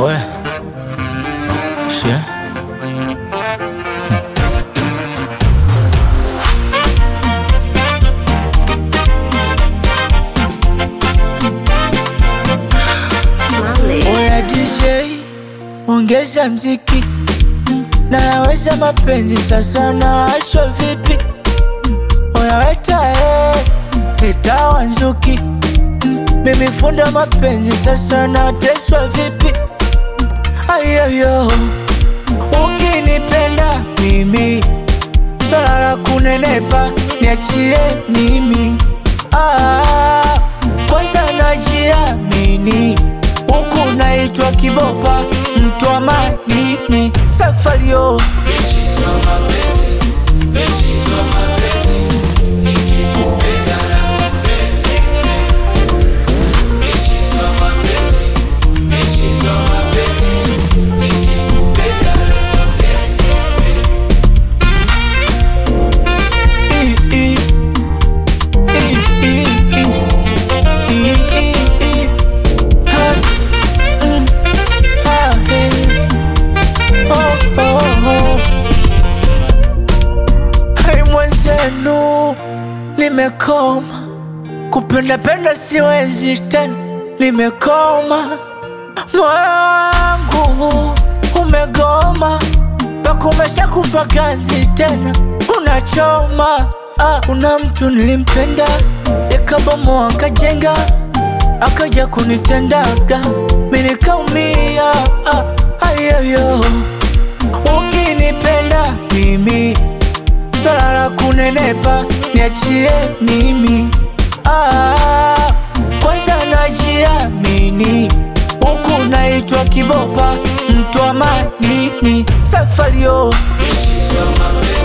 Ouais. Chien. Oya DJ, ongeza mziki, naweza mapenzi sasa, naachwa vipi? Oya weta eh, itawa nzuki, mimi funda mapenzi sasa, nateswa vipi? Ayoyo, ukinipenda mimi, swala la kunenepa niachie mimi. Ah, kwanza najiamini huku naitwa kibopa mtu wa madini safario Hai mwenzenu, nimekoma kupenda penda, siwezi tena, nimekoma. Moyo wangu umegoma, nakumesha kufa kazi tena, unachoma. Ah, kuna mtu nilimpenda, yakabomoa akajenga, akaja kunitendaga, mimi nikaumia. Ah, ayoyo, ukinipenda mimi swala la kunenepa niachie mimi. Ah, kwanza najiamini huku naitwa kibopa mtu wa madini safario Bitches on my bed.